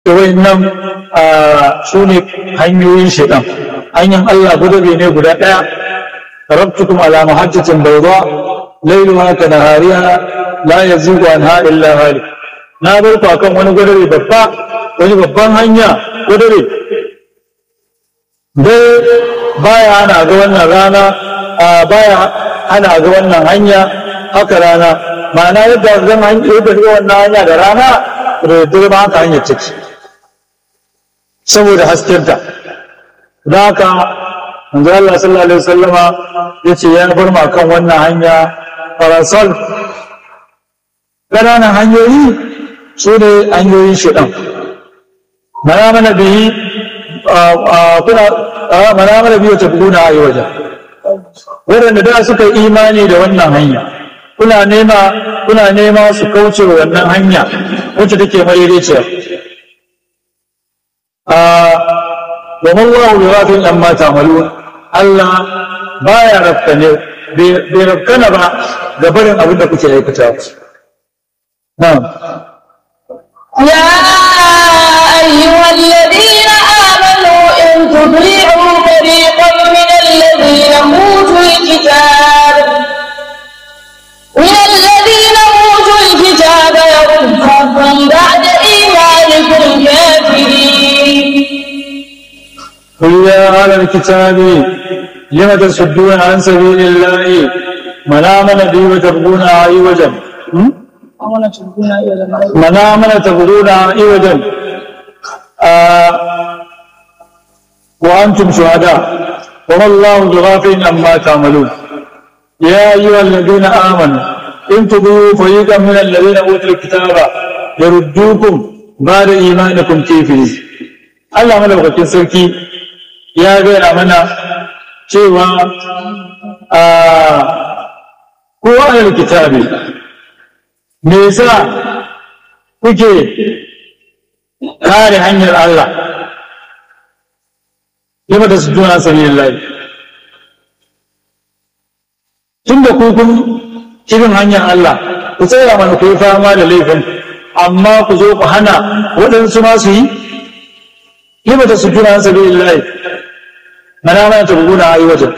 da wayannan su ne hanyoyin shaitan hanyar Allah gudabe ne guda ɗaya rabtukum ala muhajjatin bayda lailuha ka nahariha la yazigu anha illa halik na bar ku akan wani gudabe babba wani babban hanya gudabe dai baya ana ga wannan rana baya ana ga wannan hanya haka rana ma'ana yadda zan yadda ga wannan hanya da rana da dare ba haka hanyar take saboda haskenta da haka manzo Allah sallallahu alaihi wasallama yace ya bar ma kan wannan hanya farasal ƙananan hanyoyi su ne hanyoyin shiɗan mana mana bihi kuna mana mana biyu ta buguna a yi wajen waɗanda da suka yi imani da wannan hanya kuna nema kuna nema su kauce wa wannan hanya wacce take madaidaiciya wa mallahu bi ghafilin amma ta'malun Allah baya rafkane bai rafkana ba ga barin abin da kuke aikata na'am يا أيها الذين آمنوا إن تطيعوا فريقا من الذين أوتوا الكتاب من الذين أوتوا الكتاب يردوكم بعد إيمانكم كافرين قل يا أهل الكتاب لم تصدون عن سبيل الله من آمن بي وتبغونها عوجا من آمن تبغونها عوجا آه وأنتم شهداء وما الله بغافل عما تعملون يا أيها الذين آمنوا إن تضيعوا فريقا من الذين أوتوا الكتاب يردوكم بعد إيمانكم كافرين Allah madaukakin sarki ya gaya mana cewa a kowa da kitabi me yasa kuke kare hanyar Allah lima da su juna sani lillahi tun da kun irin hanyar Allah ku tsaya mana ku yi fama da laifin amma ku zo ku hana waɗansu ma su yi lima ta sujuna an sabi lillahi mana mana ta buguna a yi wajen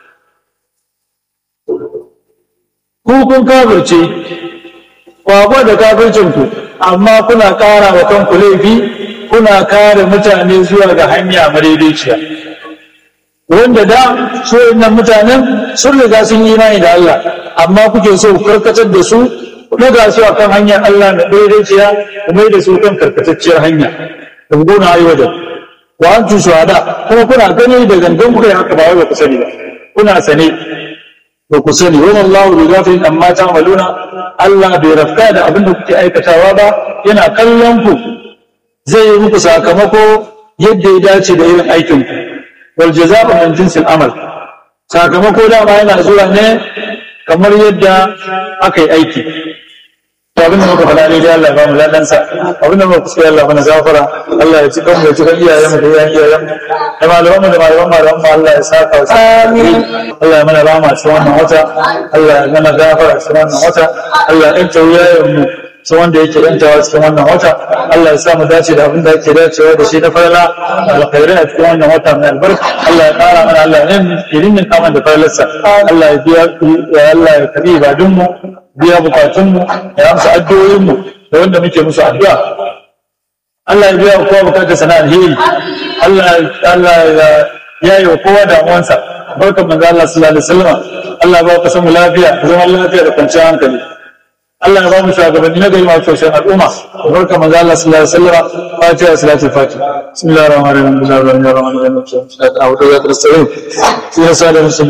ku kun kafirce kwakwa da kafircin ku amma kuna ƙara wa kanku laifi kuna kare mutane zuwa ga hanya madaidaiciya wanda da su nan mutanen sun riga sun yi imani da Allah amma kuke so ku karkatar da su ku daga su akan hanyar Allah na daidaiciya ku mai da su kan karkatacciyar hanya da buguna a yi wajen wa antum shuhada kuma kuna gani da gangan kuka yi haka ba wai ba ku sani ba kuna sane ba ku sani wa wallahu bi ghafilin amma ta'maluna Allah bai rafka da abin da kuke aikatawa ba yana kallon ku zai yi muku sakamako yadda ya dace da irin aikin ku wal jazaa'u min jinsil amal sakamako dama yana zuwa ne kamar yadda aka yi aiki abin da muka faɗa daidai Allah ya ba mu ladansa abin da muka kuskure Allah mana gafara Allah ya ci kan mu ya ci kan iyayen mu da iyayen iyayen mu da malaman mu da malaman malaman mu Allah ya saka wa amin Allah ya mana rama cikin wannan wata Allah ya mana gafara cikin wannan wata Allah ya ɗanta iyayen mu su wanda yake ɗantawa cikin wannan wata Allah ya sa mu dace da abin da yake dacewa da shi na farla alkhairai a cikin wannan wata mai albarka Allah ya ƙara mana Allah ya rinnin kaman da farlarsa Allah ya biya Allah ya kabi ibadunmu biya bukatunmu ya amsa addu'o'inmu da wanda muke musu addu'a Allah ya biya kowa bukatar sana alheri Allah Allah ya yi wa kowa damuwansa barkan manzo Allah sallallahu alaihi wasallam Allah ya ba ku samu lafiya zaman lafiya da kwanciyar hankali Allah ya ba mu shugabanni na gari masu tausayin al'umma barkan manzo Allah sallallahu alaihi wasallam fatiha salatul fatiha bismillahir rahmanir rahim bismillahir rahmanir rahim a'udhu billahi minash shaitanir rajim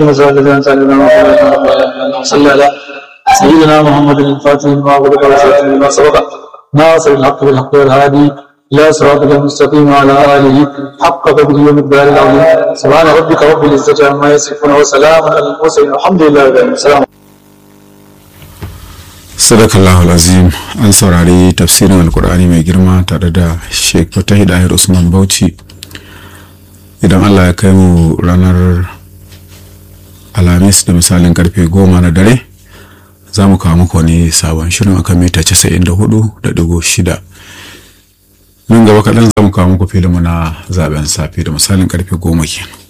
sallallahu alaihi سيدنا محمد الفاتح لما غلق والخاتم لما سبق ناصر الحق بالحق والهادي لا صراط المستقيم وعلى اله حق قدره ومقدار العظيم سبحان ربك رب العزه عما يصفون وسلام على المرسلين الحمد لله رب العالمين السلام sadakallahu azim an saurari tafsirin alkur'ani mai girma tare da sheik fatahid ahir usman bauchi idan allah ya kai mu ranar alhamis da misalin karfe goma na dare za mu kawo muku wani sabon shirin akan mita 94.6 nan gaba kaɗan za mu kawo muku filinmu na zaben safe da misalin karfe goma kenan